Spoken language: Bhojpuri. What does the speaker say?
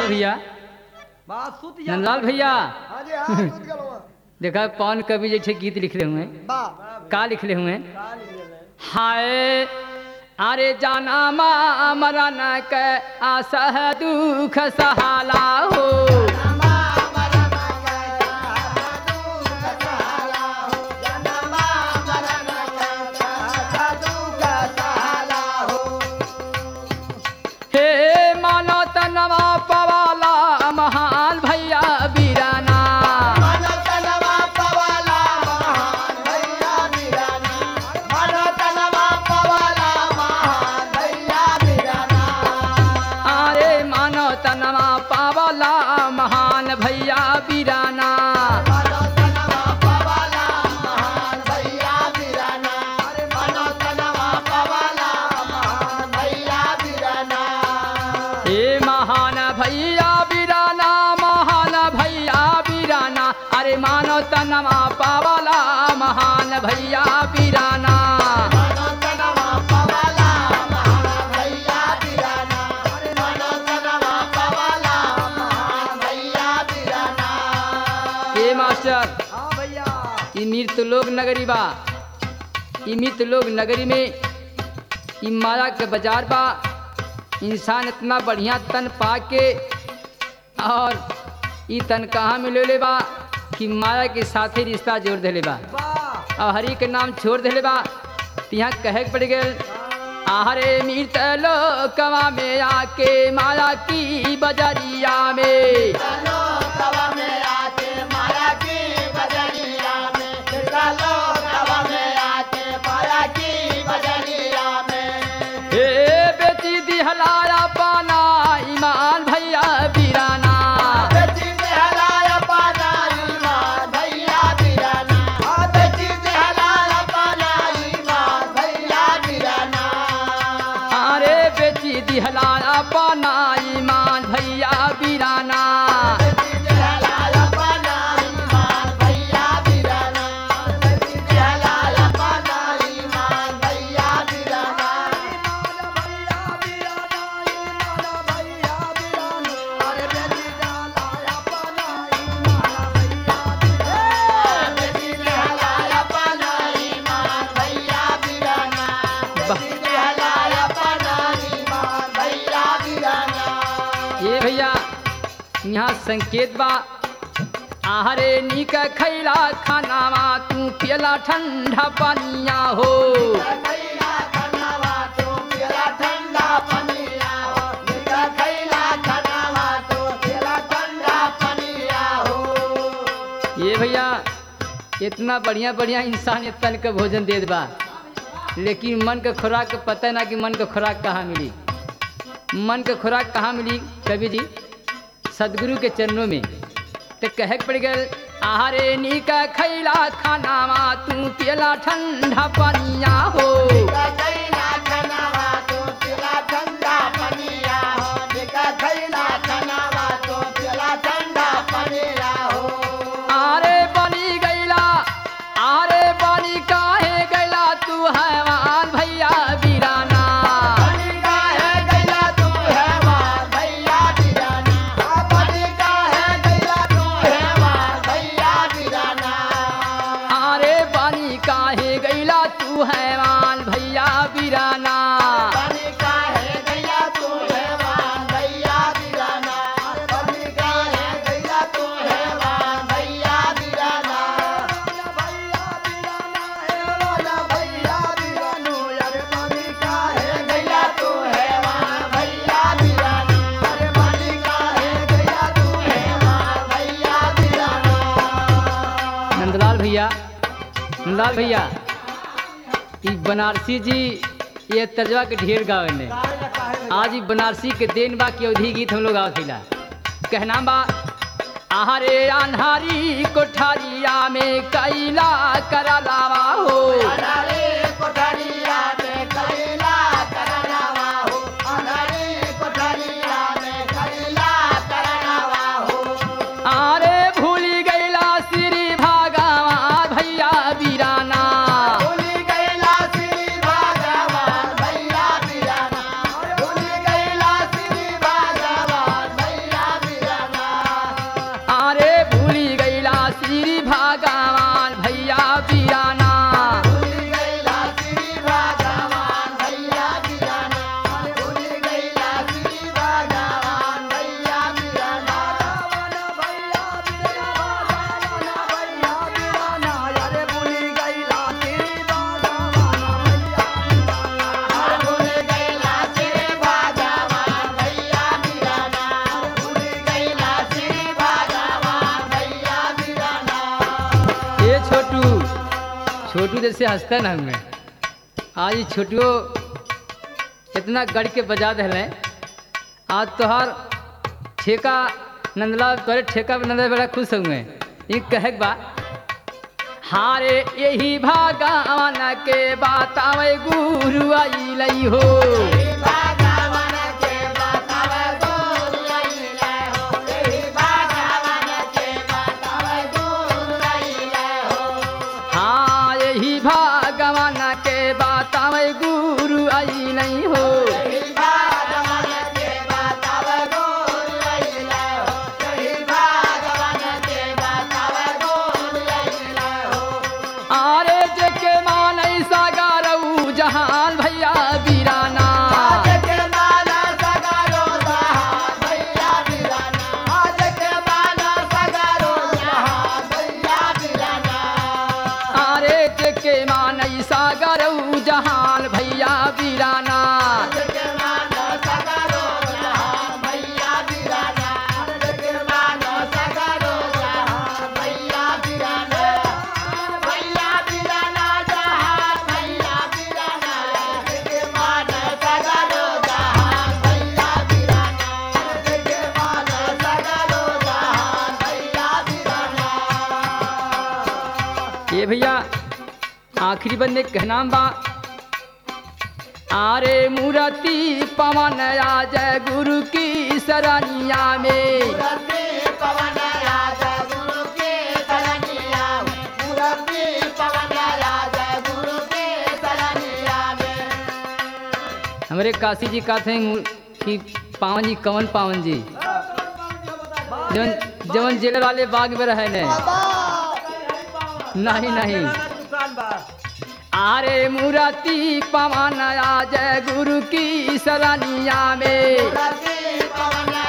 नंदलाल भैया बात सुत जा नंदलाल भैया हाँ जी हाँ सुत गलो वहाँ। देखा पवन कवि जैसे गीत लिखले हुए हैं बा का लिखले हुए हैं का लिख ले हाय अरे जाना मा मरन के आसह दुख सहाला हो हे मानो तनवा पवाला महान भैया बीराना अरे मानो तनवा पावला महान भैया बीराना हे महान भैया बीराना महान भैया बीराना अरे मानो तनवा पावला महान भैया बीराना हे मास्टर हाँ भैया ई मृत लोग नगरी बा ई मृत लोग नगरी में ई माया के बाजार बा इंसान इतना बढ़िया तन पा के और ई तन कहाँ मिले ले बा कि माया के साथे रिश्ता जोड़ देले बा वाह और हरि के नाम छोड़ देले बा त यहाँ कहे के पड़ गए आहरे मृत लोकवा में आके माया की बजरिया में हे बेटी दिहलाया पाना ईमान भैया बीराना अरे बेटी दिहलाया पाना ईमान भैया बीराना ये भैया यहाँ संकेत बा आहरे निक खैला खानावा तू पियला ठंडा पानिया हो ये भैया इतना बढ़िया बढ़िया इंसान तन के भोजन देत बा लेकिन मन के खुराक के पता ना कि मन के खुराक कहाँ मिली मन के खुराक कहाँ मिली कवि जी सदगुरु के चरणों में तो कहे के पड़ गए आहारे नीका खैला खानावा तू पियला ठंडा पानिया हो आरे बनी गैला आरे बनी काहे गैला तू हैवान भैया बीराना आरे बनी काहे गैला तू हैवान भैया बीराना नंदलाल भैया नंदलाल भैया ई बनारसी जी ये तर्जवा के ढेर गावे ने आज ई बनारसी के देन बा की अवधि गीत हम लोग गावथिला कहना बा आहारे अन्हारी कोठारिया में कैला करलावा हो आरे भूली गैला श्री भागवा भैया बीराना भैया छोटू जैसे हंसता ना हमें आज ई छोटुओ इतना गढ़ के बजा दिले आज तोहार ठेका नंदलाल तोरे ठेका पे नंदलाल बड़ा खुश हुए ये कहे के बा हारे यही भागवान के बात आवे गुरु आई लई हो हाँ यही भागवान के बात आवे गुरु आई नहीं हो आरे जेके मानई सागारऊ जहान भैया बीराना आरे जेके मानई सागारऊ जहान भैया बीराना ये भैया आखिरी बंदे का नाम बा आरे मूर्ति पवन राज गुरु की सरनिया में हमारे काशी जी का थे कि पावन जी कवन पावन जी जवन जवन जेल वाले बाग में रहे ने नहीं नहीं दुकान बा आरे मूर्ति पवन राज गुरु की सरनिया में पवन